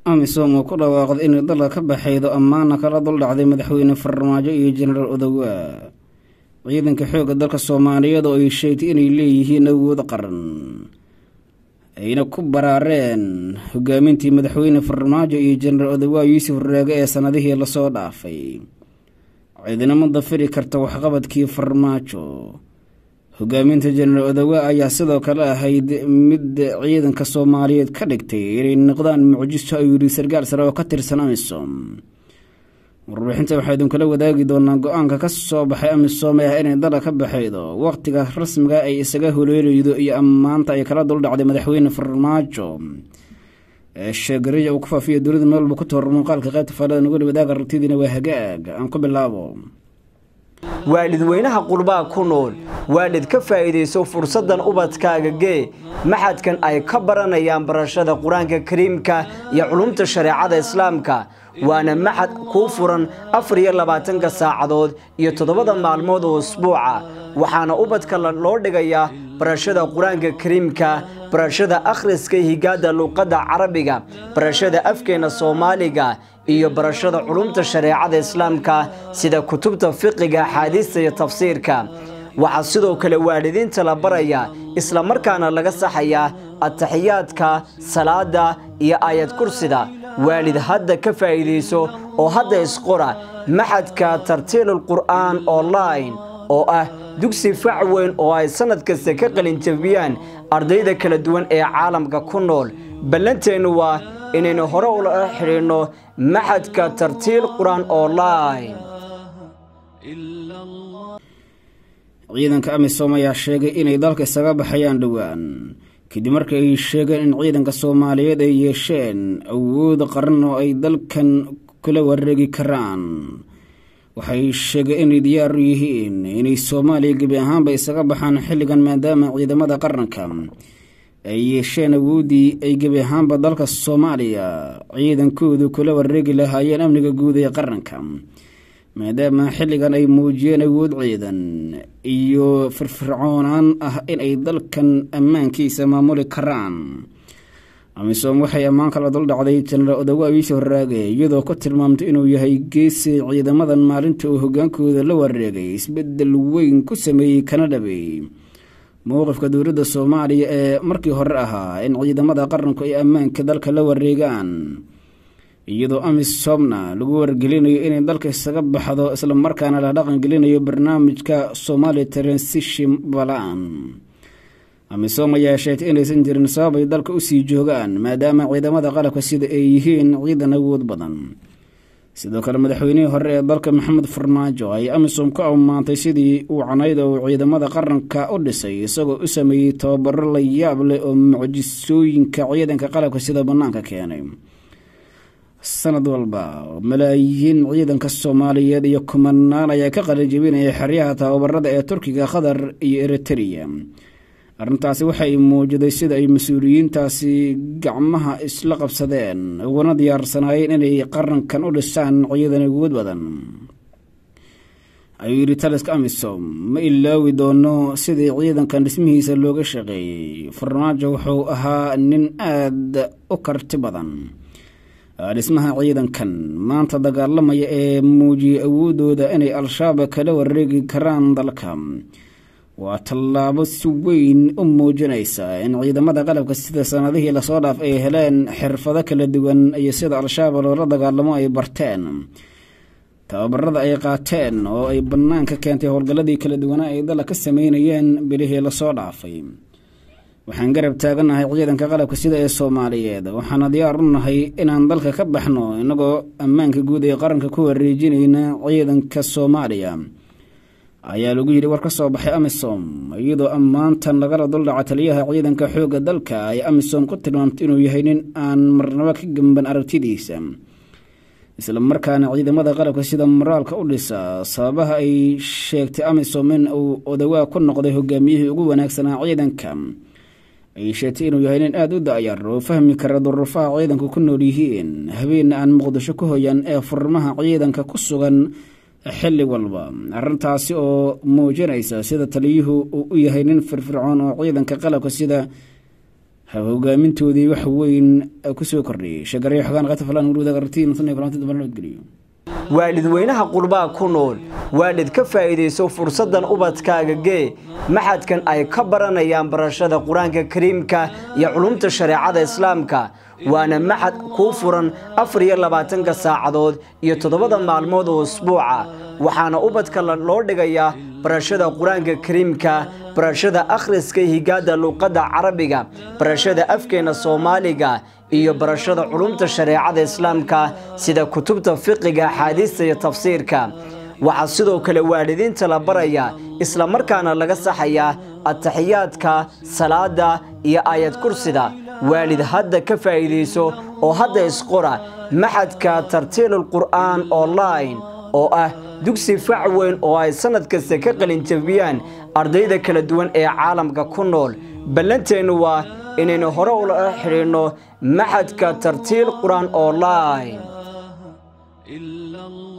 amisom oo ku dhawaaqday inay dalka ka baxaydo ammaana kala duldhacday madaxweyne farmaajo iyo jenaraal odowaa ciidanka xoogga dalka soomaaliyeed oo ay sheegtay inay leeyihiin awood qaran ayna ku baraareen hogaamintii madaxweyne farmaajo iyo jenaraal odowaa yuusuf raage ee sanadihii lasoo dhaafay ciidinamo dafiri karta waxqabadkii farmaajo hogaaminta jenaraal odowaa ayaa sidoo kale ahayd mid ciidanka soomaaliyeed ka dhigtay inay noqdaan mucjiso ayuu yidhi sarkaal sare oo ka tirsan amisom warbixinta waxaa idinkula wadaagi doonaa go-aanka ka soo baxay amisom ee ah inay dala ka baxaydo waqtiga rasmiga ay isaga holeelaydo iyo ammaanta ay kala duldhacday madaxweyne farmaajo ee sheegariya uu ku faafiya dowlada meelba ku toor muuqaalka qaybta faalada nagula wadaaga rartidiina waa hagaag aan ku bilaabo waalidweynaha qurbaa ku nool waalid ka faa'iidayso fursaddan ubadkaaga gee maxadkan ay ka baranayaan barashada qur-aanka kariimka iyo culumta shareecada islaamka waana maxad kuu furan afar iyo labaatanka saacadood iyo toddobada maalmood oo usbuuca waxaana ubadka loo dhigayaa barashada qur-aanka kariimka barashada akhriska higaada luuqadda carabiga barashada afkeena soomaaliga iyo barashada culumta shareecada islaamka sida kutubta fiqiga axaadiista iyo tafsiirka waxaa sidoo kale waalidiinta la baraya isla markaana laga saxayaa ataxiyaadka salaada iyo aayad kursida waalid hadda ka faa'iidayso oo hadda isqora maxadka tartiilul qur'aan online oo ah dugsi fac weyn oo ay sannad kasta ka qalinjabiyaan ardayda kala duwan ee caalamka ku nool ballanteennu waa inaynu hore ula xidhiidhno maxadka tartiil qur-aan online ciidanka amisom ayaa sheegay inay dalka isaga baxayaan dhowaan kadib markii ay sheegeen in ciidanka soomaaliyeed ay yeesheen awood qaran oo ay dalkan kula wareegi karaan waxay sheegeen inay diyaar u yihiin inay soomaaliya gebi ahaanba isaga baxaan xilligan maadaama ciidamada qaranka ay yeesheen awooddii ay gebi ahaanba dalka soomaaliya ciidankoodu kula wareegi lahaayeen amniga guud ee qaranka maadaama xilligan ay muujiyeen awood ciidan iyo firfircoonaan ah inay dalkan ammaankiisa maamuli karaan amisom waxay ammaan kala duldhacday jenaraal odowaa yuusuf raage iyadoo ku tilmaamtay inuu yahay geesi ciidamadan maalinta uu hogaankooda la wareegay isbedel weyn ku sameeyey kana dhabeey mowqifka dowladda soomaaliya ee markii hore ahaa in ciidamada qaranku ay ammaanka dalka la wareegaan iyadoo amisomna lagu wargelinayo inay dalka isaga baxdo islamarkaana la dhaqangelinayo barnaamijka somali transition balan amisom ayaa sheegtay inaysan jirin sabab ay dalka usii joogaan maadaama ciidamada qalabka sida ay yihiin ciidan awood badan sidoo kale madaxweynihii hore ee dalka maxamed farmaajo ay amisom ku ammaantay sidii uu canayda uu ciidamada qaranka u dhisay isagoo u sameeyey tababaro la yaab leh oo mucjisooyinka ciidanka qalabka sida bannaanka keenay sanad walba malaayiin ciidanka soomaaliyeed iyo kumanaan ayaa ka qalijabinaya xeryaha tababarada ee turkiga qatar iyo eritrea arrintaasi waxay muujiday sida ay mas-uuliyiintaasi gacmaha isla qabsadeen uguna diyaarsanaayeen inay qarankan u dhisaan ciidan awood badan ayuu yidhi taliska amisom ma ilaawi doono sidii ciidankan dhismihiisa looga shaqeeyey farmaajo wuxuu ahaa nin aada u karti badan dhismaha ciidankan maanta dagaalamaya ee muujiyay awoodooda inay al-shabaab kala wareegi karaan dalka waa tallaabo si weyn u muujinaysa in ciidamada qalabka sida sanadihii lasoo dhaaf ay heleen xirfado kala duwan iyo sida al-shabaab loola dagaalamo ay barteen tababarada ay qaateen oo ay bannaanka keentay howlgalladii kala duwanaa ay dala ka sameynayeen bilihii lasoo dhaafay waxaan garab taaganahay ciidanka qalabka sida ee soomaaliyeed waxaana diyaar u nahay inaan dalka ka baxno innagoo ammaanka guud ee qaranka ku wareejinayna ciidanka soomaaliya ayaa lagu yidhi war ka soo baxay amisom iyadoo ammaantan lagala duldhaca taliyaha ciidanka xoogga dalka ay amisom ku tilmaamtay inuu yahay nin aan marnabo ka gemban aragtidiisa isla markaana ciidamada qalabka sida moraalka u dhisa sababaha ay sheegtay amisom in uu odawaa ku noqday hogaamiyihii ugu wanaagsanaa ciidanka ay sheegtay inuu yahay nin aada u da-yar oo fahmi kara duruufaha ciidanku ku nool yihiin habeenna aan muqdisho ku hoyan ee furmaha ciidanka ku sugan xilli walba arrintaasi oo muujinaysa sida taliyuhu uu u yahay nin firfircoon oo ciidanka qalabka sida hogaamintoodii wax weyn kusoo kordhiyey sheegaryo xogaan qata falan urwada qartiin sanay kulanti dambe nabadgeliyo waalidweynaha qurbaa ku nool waalid ka faa'iidayso fursaddan ubadkaaga gee maxadkan ay ka baranayaan barashada qur-aanka kariimka iyo culumta shareecada islaamka waana maxad kuu furan afar iyo labaatanka saacadood iyo toddobada maalmood oo usbuuca waxaana ubadka loo dhigayaa barashada qur-aanka kariimka barashada akhriska higaada luuqadda carabiga barashada afkeena soomaaliga iyo barashada culumta shareecada islaamka sida kutubta fiqiga axaadiista iyo tafsiirka waxaa sidoo kale waalidiinta la barayaa isla markaana laga saxayaa ataxiyaadka salaada iyo aayad kursida waalid hadda ka faa'iidayso oo hadda isqora maxadka tartiilul qur'aan online oo ah dugsi fac weyn oo ay sannad kasta ka qalinjabiyaan ardayda kala duwan ee caalamka ku nool ballanteennu waa inaynu hore ula xidhiidhno maxadka tartiil qur-aan online